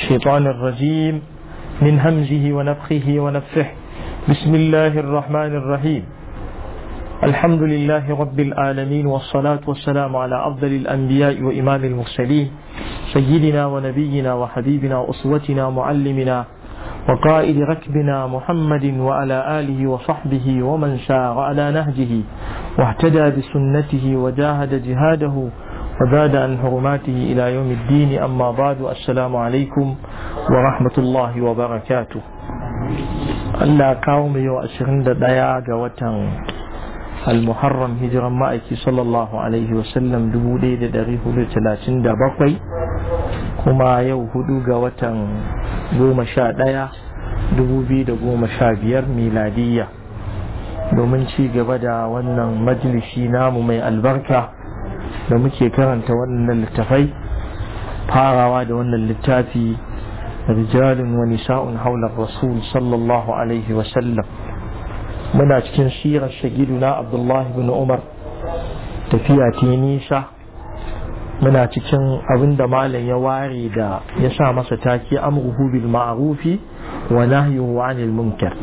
الشيطان الرجيم من همزه ونفخه ونفخه بسم الله الرحمن الرحيم الحمد لله رب العالمين والصلاة والسلام على أفضل الأنبياء وإمام المرسلين سيدنا ونبينا وحبيبنا وأسوتنا معلمنا وقائد ركبنا محمد وعلى آله وصحبه ومن سار على نهجه واهتدى بسنته وجاهد جهاده وزاد عن حرماته إلى يوم الدين أما بعد السلام عليكم ورحمة الله وبركاته Allah kawo mu yau ashirin da ɗaya ga watan al-muharram hijiran ma'aiki sallallahu alaihi wasallam dubu ɗaya da ɗari hudu talatin da bakwai kuma yau hudu ga watan goma sha ɗaya dubu biyu da goma sha biyar miladiyya domin ci gaba da wannan majalisi namu mai albarka da muke karanta wannan littafai farawa da wannan littafi رجال ونساء حول الرسول صلى الله عليه وسلم muna cikin sirar shagiduna abdullahi bin umar tafiya ta nisa muna cikin abin da malam ya ware da ya sa masa take amruhu bil ma'rufi wa nahyuhu 'anil munkar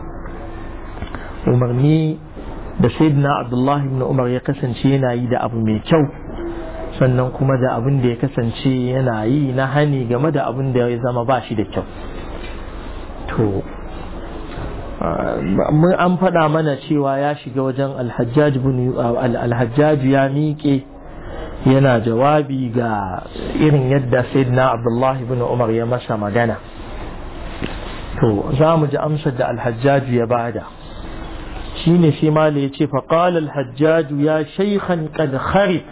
umarni da sayyidina abdullahi bin umar ya kasance yana yi da abu mai kyau sannan kuma da abin da ya kasance yana yi na hani game da abin da ya zama ba shi da kyau to mun an faɗa mana cewa ya shiga wajen alhajjaju ya miƙe yana jawabi ga irin yadda sayyidina abdullahi bin umar ya masa magana to za mu ji amsar da alhajjaju ya bada shine sai mala ya ce faƙal alhajjaju ya shaikhan qad kharif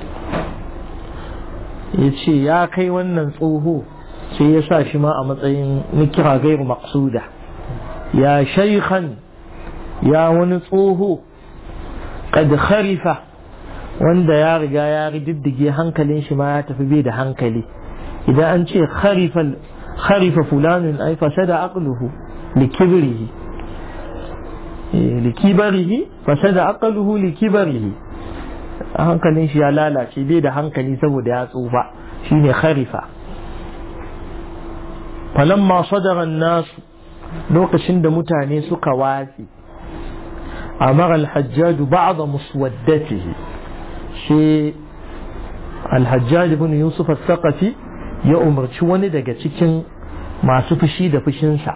ya ce ya kai wannan tsoho sai ya sa shi ma a matsayin nikira gairu maksuda ya shaikhan ya wani tsoho kad kharifa wanda ya riga ya rididdige hankalin shi ma ya tafi bai da hankali idan an ce kharifa fulanin ai fasada aqluhu likibrihi likibarihi fasada aqluhu likibarihi hankalin shi ya lalace bai da hankali saboda ya tsufa shine kharifa falamma sadara nasu lokacin da mutane suka watsi amara alhajjaj ba'da muswaddatihi shi alhajjaj ibn yusuf al-thaqafi ya umarci wani daga cikin masu fushi da fushinsa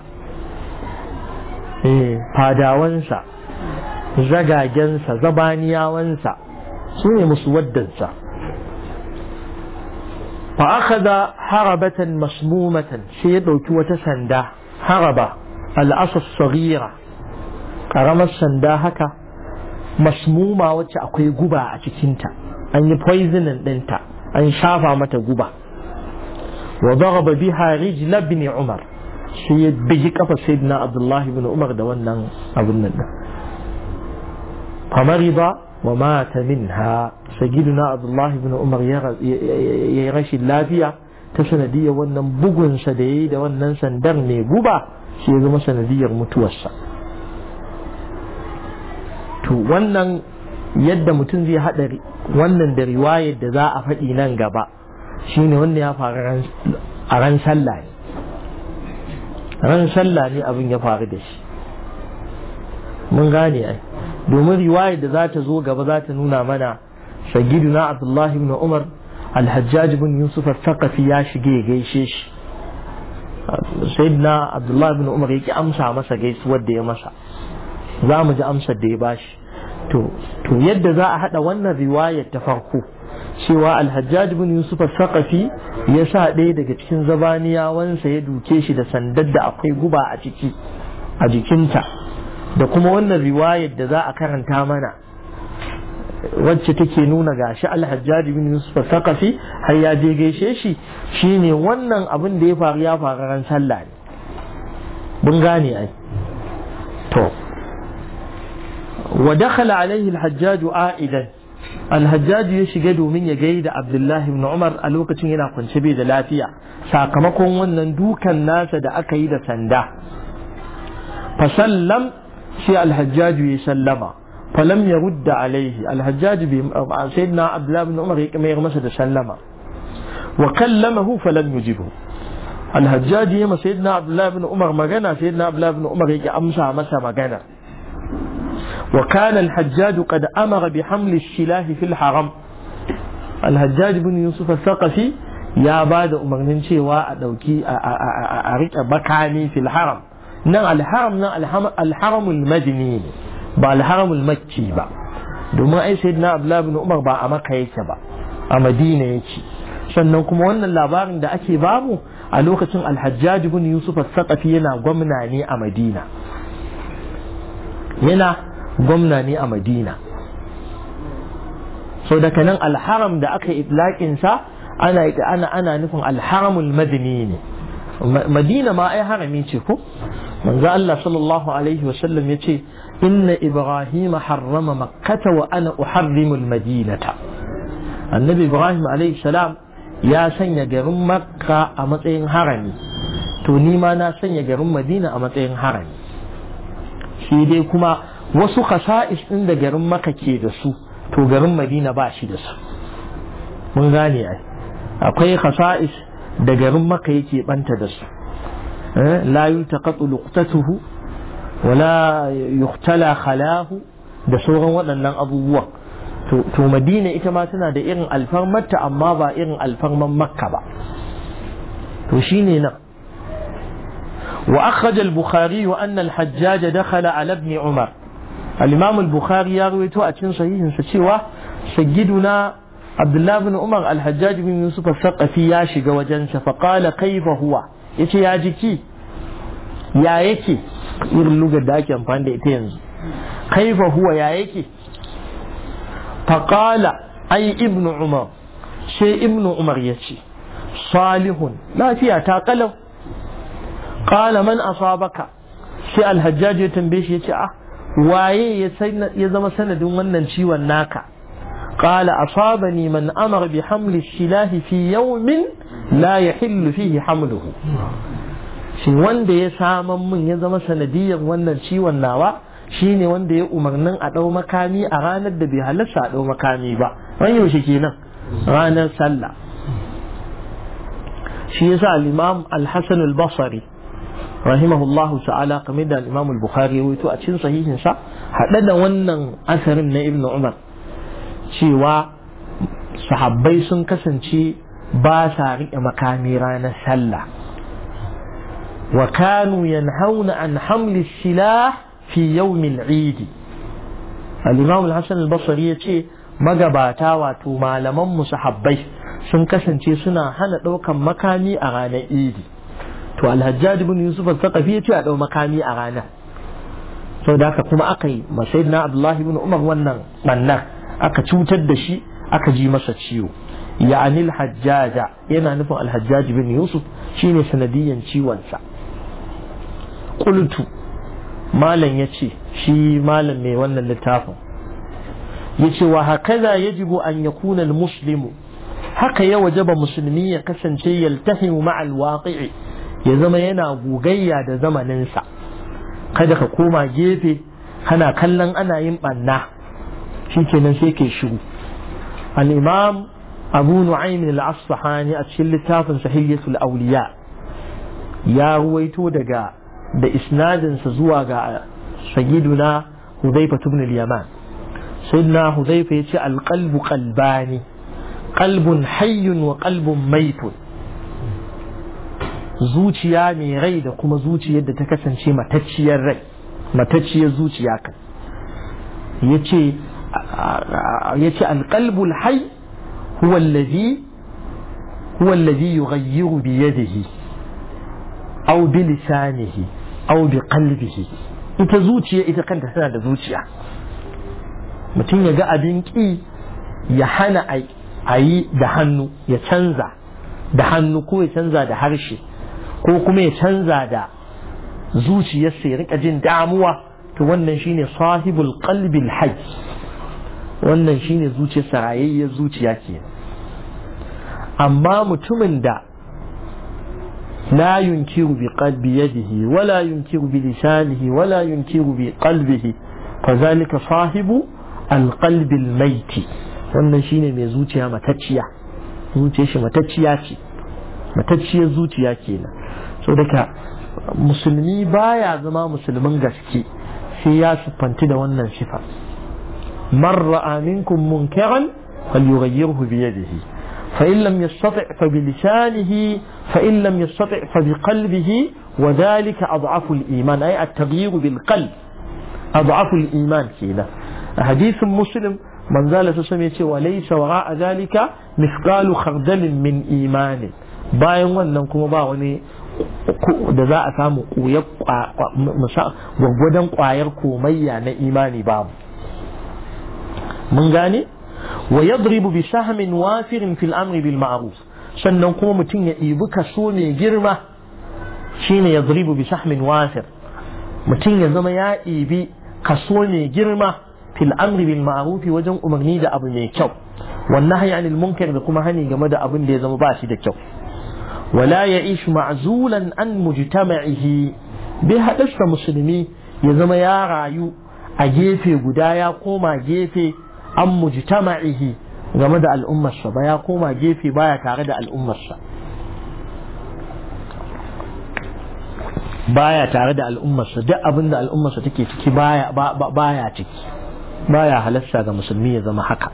eh fadawansa zagagensa zabaniyawansa su ne musu waddansa fa'akada harabatan masmumatan sai ya ɗauki wata sanda haraba al'asas sagira ƙaramar sanda haka masmuma wacce akwai guba a cikinta an yi poisoning ɗinta an shafa mata guba wa daraba biha rijla ibn umar sai ya bigi kafa sayyidina abdullahi ibn umar da wannan abun nan famariba ومات منها سيدنا عبد الله بن عمر ya rashin lafiya ta sanadiyar wannan bugunsa da ya yi da wannan sandar mai guba shi ya zama sanadiyar mutuwarsa to wannan yadda mutum zai haɗa wannan da riwayar da za a faɗi nan gaba shine wanda ya faru a ran sallah ne ran sallah ne abin ya faru da shi mun gane ai domin riwayar da za ta zo gaba za ta nuna mana sagiduna abdullahi ibn umar alhajjaj ibn yusuf al-thaqafi ya shige ya gaishe shi sayyidina abdullahi ibn umar yake amsa masa gaisuwar da ya masa za mu ji amsar da ya bashi to to yadda za a hada wannan riwayar ta farko cewa alhajjaj ibn yusuf al-thaqafi ya sa ɗaya daga cikin zabaniyawansa ya duke shi da sandar da akwai guba a ciki a jikinta da kuma wannan riwayar da za a karanta mana wacce take nuna gashi alhajjaji bin yusuf sakafi har ya je gaishe shi shine wannan abin da ya faru ya faru ran sallah ne mun gane ai to wa dakhala alaihi alhajjaj aidan alhajjaj ya shiga domin ya gaida abdullahi ibn umar a lokacin yana kwance bai da lafiya sakamakon wannan dukan nasa da aka yi da sanda fasallam sai alhajjaju ya sallama falam ya rudda alaihi alhajjaju bai sayyidina abdullahi bin umar ya mayar masa da sallama wa kallamahu falam yujibu alhajjaji ya sayyidina abdullahi ibn umar magana sayyidina abdullahi ibn umar yake amsa masa magana wa kana alhajjaj qad amara bi hamli ash-shilah fi al-haram alhajjaj ibn yusuf al-thaqafi ya ba da umarnin cewa a dauki a rike bakani fil haram nan alharam nan alharamul madini ba alharamul makki ba domin ai sayyidina abdullahi ibn umar ba a maka yake ba a madina yake sannan kuma wannan labarin da ake bamu a lokacin alhajjaj ibn yusuf al-saqafi yana gwamna ne a madina yana gwamna ne a madina so daga nan alharam da aka itlaqin sa ana ana ana nufin alharamul madini ne madina ma ai harami ce ko manzo Allah sallallahu alaihi wasallam yace inna ibrahim harrama makkata wa ana uharrimul madinata annabi ibrahim alaihi salam ya sanya garin makka a matsayin harami to ni ma na sanya garin madina a matsayin harami shi dai kuma wasu khasa'is din da garin makka ke da su to garin madina ba shi da su mun gane ai akwai khasa'is da garin makka yake banta da su la yultaqatu luqtatuhu wala yuhtala khalahu da sauran waɗannan abubuwan to madina ita ma tana da irin alfarmarta amma ba irin alfarman makka ba to shine nan wa akhraj al-bukhari wa anna al-hajjaj dakhala ala ibn umar al-imam al-bukhari ya rawaito a cikin sahihin sa cewa sayyiduna abdullah ibn umar al-hajjaj bin yusuf al-thaqafi ya shiga wajen sa fa qala kayfa huwa yace ya jiki ya yake irin lugar da ake amfani da ita yanzu kaifa huwa ya yake faƙala ai ibnu umar sai ibnu umar ya ce salihun lafiya ta kalau ƙala man asabaka sai alhajjaji ya tambaye shi ya ce ah waye ya zama sanadin wannan ciwon naka قال أصابني من أمر بحمل السلاح في يوم لا يحل فيه حمله shi wanda ya saman min ya zama sanadiyar wannan ciwon nawa shine wanda ya umarnin a ɗau makami a ranar da bai halarta a ɗau makami ba ran yaushe kenan ranar sallah shi yasa al-imam al-hasan al-basri rahimahullah ta'ala kamar da al-imam al-bukhari ya a cikin sahihin sa hada da wannan asarin na ibnu umar cewa sahabbai sun kasance ba sa riƙe makami ranar sallah وكانوا ينهون عن حمل السلاح في يوم العيد الإمام الحسن البصري يتي magabata wato malaman musahabbai sun kasance suna hana ɗaukan makami a ranar idi to alhajjaj ibn yusuf al-thaqafi yace a ɗau makami a ranar sau da kuma aka yi na abdullahi ibn umar wannan bannar aka cutar da shi aka ji masa ciwo ya'ani al-hajjaja yana nufin alhajjaj ibn yusuf shine sanadiyan ciwonsa qultu malam yace shi malam mai wannan littafin yace wa hakaza yajibu an yakuna almuslimu haka ya wajaba musulmi ya kasance yaltahimu ma'a alwaqi'i ya zama yana gogayya da zamaninsa kada ka koma gefe kana kallon ana yin banna shikenan sai kai shiru al-imam abu nu'aym al-asfahani a cikin littafin sahihatul awliya ya ruwaito daga da isnadinsa zuwa ga sayyiduna Hudhaifa ibn al-Yaman sayyidina Hudhaifa yace al-qalbu qalbani qalbun hayyun wa qalbun maitun zuciya mai rai da kuma zuciyar da ta kasance matacciyar rai matacciyar zuciya kan yace yace al-qalbu al-hayy huwa alladhi huwa alladhi yughayyiru bi yadihi aw bi lisanihi aw bi qalbihi ita zuciya ita kanta tana da zuciya mutum ya ga abin ki ya hana a yi da hannu ya canza da hannu ko ya canza da harshe ko kuma ya canza da zuciyarsa ya rika jin damuwa to wannan shine sahibul qalbil hajj wannan shine zuciyarsa rayayyar zuciya ke amma mutumin da لا ينكر بقلب يده ولا ينكر بلسانه ولا ينكر بقلبه فذلك صاحب القلب الميت wannan shine mai zuciya matacciya zuciyar shi matacciya ce matacciyar zuciya kenan so daga musulmi baya zama musulmin gaske sai ya siffanti da wannan sifa man ra'a minkum munkaran falyughayyirhu bi yadihi fa in lam yastati' fa bi lisanihi fa in lam yastati' fa bi qalbihi wa dhalika adhafu al-iman ay at-taghyir bil qalb adhafu al-iman kenan hadithin muslim man zala su same ce wa laysa wara'a dhalika mithqalu khardalin min imani bayan wannan kuma ba wani da za a samu gwaggwadon kwayar komayya na imani babu mun gane wa yadribu bi sahmin wafirin fil amri bil ma'ruf sannan kuma mutum ya ɗibi kaso mai girma shine yadribu bi sahmin wafir mutum ya zama ya ɗibi kaso mai girma fil amri bil ma'ruf wajen umarni da abu mai kyau wannan hanya anil munkar da kuma hani game da abin da ya zama ba shi da kyau ولا يعيش معزولا عن مجتمعه bai haɗasta musulmi ya zama ya rayu a gefe guda ya koma gefe an mujtama'ihi game da al'ummarsa ba ya koma gefe baya tare da al'ummarsa baya tare da al'ummarsa duk abin da al'ummarsa take ciki baya baya ciki baya halasta ga musulmi ya zama haka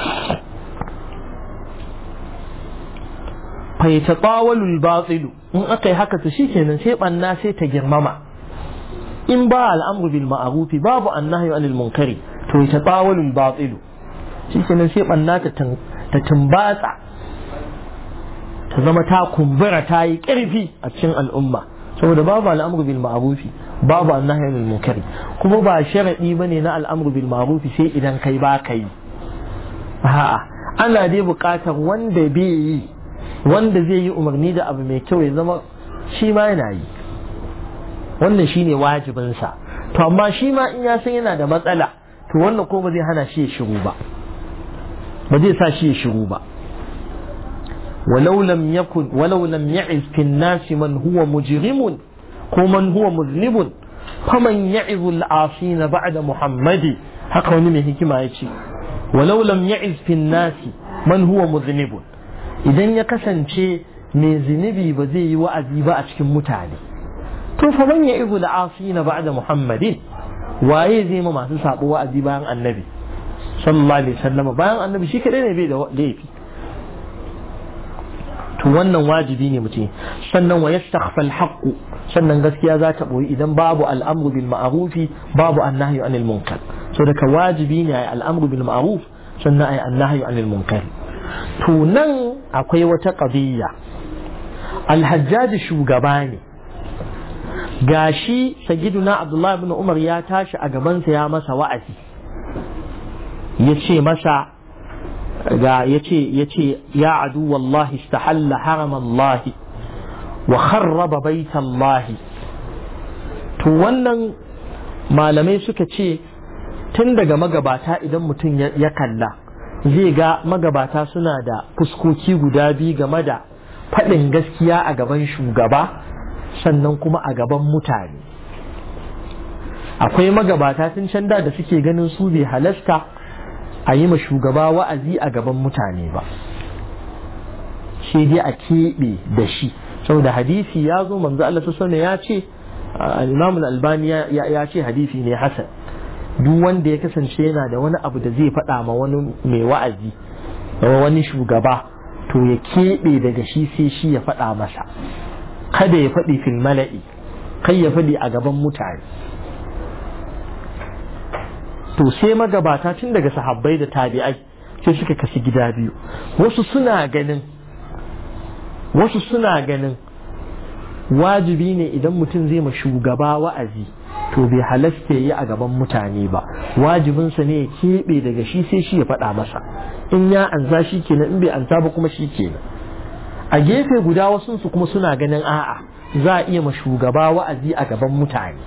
fai ta tsawalul batsilu in aka yi haka to shikenan sai banna sai ta girmama in ba al'amru bil ma'arufi babu annahyu anil munkari to ta tsawalul batsilu shikenan sai banna ta ta tumbatsa ta zama ta kumbura ta yi ƙarfi a cikin al'umma saboda babu al'amru bil ma'arufi babu annahyu anil munkari kuma ba sharadi bane na al'amru bil ma'arufi sai idan kai ba kai a'a ana dai buƙatar wanda bai yi wanda zai yi umarni da abu mai kyau ya zama shi ma yana yi wannan shine wajibinsa to amma shi ma in ya san yana da matsala to wannan ko ba zai hana shi ya shiru ba ba zai sa shi ya shiru ba ولو لم يكن ولو لم يعز في الناس من هو مجرم ومن هو مذنب فمن يعظ العاصين بعد محمد haka wani mai hikima ya ce walau lam ya'iz fi nasi man huwa mudhnibun idan ya kasance mai zunubi ba zai yi wa'azi ba a cikin mutane to fa man ya'izu al-asina ba'da muhammadin waye zai ma masu sabo wa'azi bayan annabi sallallahu alaihi wasallam bayan annabi shi kadai ne bai da laifi to wannan wajibi ne mutum sannan wa yastakhfa al-haqq sannan gaskiya za ta boyi idan babu al'amru bil ma'rufi babu annahyu anil munkar so daga wajibi ne ai al'amru bil ma'ruf sannan ai annahyu anil munkar to nan akwai wata qadiyya al-hajjaj shugaba ne gashi sayyiduna abdullahi ibn umar ya tashi a gabansa ya masa wa'azi ya ce masa ga ya ce ya ce ya adu wallahi istahalla haramallahi wa kharraba baitallahi to wannan malamai suka ce tun daga magabata idan mutum ya kalla zai ga magabata suna da fuskoki guda biyu game da faɗin gaskiya a gaban shugaba sannan kuma a gaban mutane akwai magabata tun can da suke ganin su bai halasta a yi ma shugaba wa'azi a gaban mutane ba shi dai a keɓe da shi saboda hadisi ya zo manzo Allah su ya ce al-Imam al-Albani ya ce hadisi ne hasan duk wanda ya kasance yana da wani abu da zai faɗa ma wani mai wa'azi wani shugaba to ya keɓe daga shi sai shi ya faɗa masa kada ya faɗi fil mala'i kai ya faɗi a gaban mutane to sai magabata tun daga sahabbai da tabi'ai sai suka kasi gida biyu wasu suna ganin wasu suna ganin wajibi ne idan mutum zai ma shugaba wa'azi to bai halasta yi a gaban mutane ba wajibinsa ne ya keɓe daga shi sai shi ya faɗa masa in ya ansa shi kenan in bai ansa ba kuma shi kenan a gefe guda wasu su kuma suna ganin a'a za a iya ma shugaba wa'azi a gaban mutane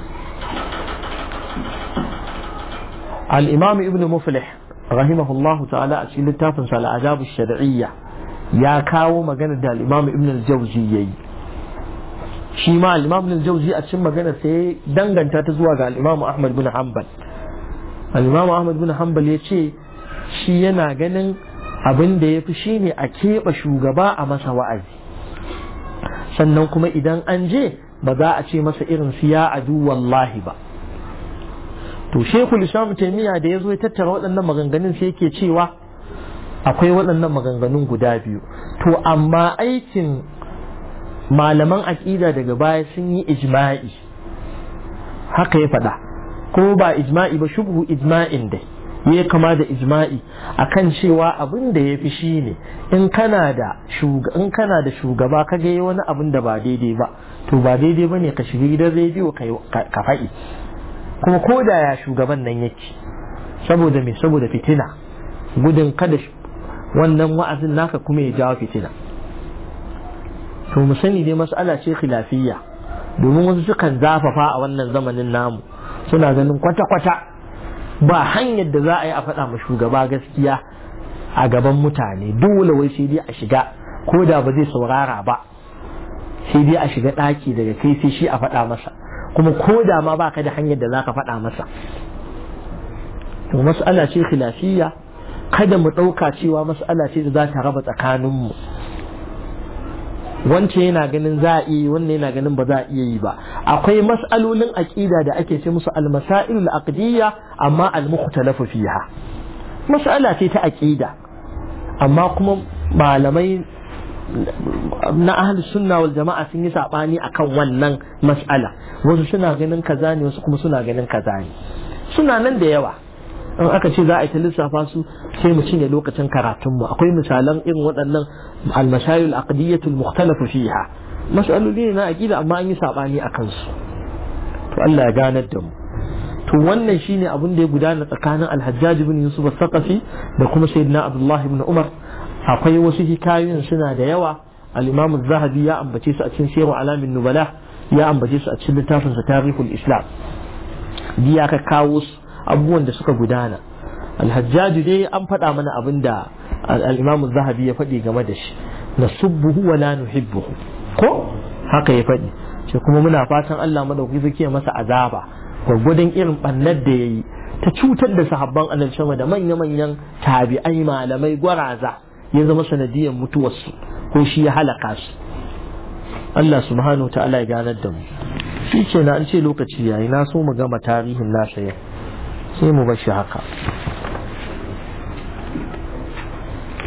al-imam ibn muflih rahimahullahu ta'ala a cikin littafin sa al-adab shar'iyya ya kawo magana da al-imam ibn al-jawzi yayi shi ma al-imam ibn al-jawzi a cikin magana sai danganta ta zuwa ga al-imam ahmad bin hanbal al-imam ahmad bin hanbal ya ce shi yana ganin abin da ya fi shi ne a keɓe shugaba a masa wa'azi sannan kuma idan an je ba za a ce masa irin su ya adu wallahi ba to shekul islam taimiyya da ya zo ya tattara waɗannan maganganun sai yake cewa akwai waɗannan maganganun guda biyu to amma aikin malaman aƙida daga baya sun yi ijma'i haka ya faɗa ko ba ijma'i ba shubhu ijma'in dai ya kama da ijma'i akan cewa abin da ya fi shi ne in kana da in kana da shugaba ka ga wani abin da ba daidai ba to ba daidai ba ne ka shiga gidan rediyo ka faɗi kuma ko da ya shugaban nan yake saboda me saboda fitina gudun kada wannan wa'azin naka kuma ya jawo fitina to mu sani dai mas'ala ce khilafiyya domin wasu sukan zafafa a wannan zamanin namu suna ganin kwata-kwata ba hanyar da za a yi a faɗa ma shugaba gaskiya a gaban mutane dole wai sai dai a shiga ko da ba zai saurara ba sai dai a shiga ɗaki daga kai sai shi a faɗa masa kuma ko da ma baka da hanyar da za ka faɗa masa to mas'ala ce khilafiyya kada mu ɗauka cewa mas'ala ce da za ta raba tsakaninmu wancan yana ganin za a iya yi wannan yana ganin ba za a iya yi ba akwai mas'alolin aqida da ake ce musu al-masail al-aqdiyya amma al-mukhtalafu fiha mas'ala ce ta aqida amma kuma malamai na ahli sunna wal jama'a sun yi sabani akan wannan mas'ala wasu suna ganin kaza ne wasu kuma suna ganin kaza ne suna nan da yawa in aka ce za a yi ta lissafa su sai mu cinye lokacin karatunmu akwai misalan irin waɗannan almashayil aqdiyatul mukhtalafu fiha mas'aloli ne na aqida amma an yi sabani akan su to Allah ya ganar da mu to wannan shine abin da ya gudana tsakanin Al-Hajjaj ibn Yusuf al-Thaqafi da kuma Sayyidina Abdullah ibn Umar akwai wasu hikayoyin suna da yawa al-Imam az-Zahabi ya ambace su a cikin Sirru Alamin Nubala ya ambace su a cikin littafin sa Tarikhul Islam ya ka kawo su abubuwan da suka gudana alhajjaju dai an faɗa mana abin da al'imamu zahabi ya faɗi game da shi na subbuhu wa la nuhibbuhu ko haka ya faɗi ce kuma muna fatan Allah madauki zai masa azaba gwaggwadon irin ɓannar da ya yi ta cutar da sahabban annabi sama da manya-manyan tabi'ai malamai gwaraza ya zama sanadiyar mutuwarsu ko shi ya halaka su Allah subhanahu wa ta'ala ya ganar da mu shi ce na an ce lokaci yayi na so mu gama tarihin nasa yau sai mu bar shi haka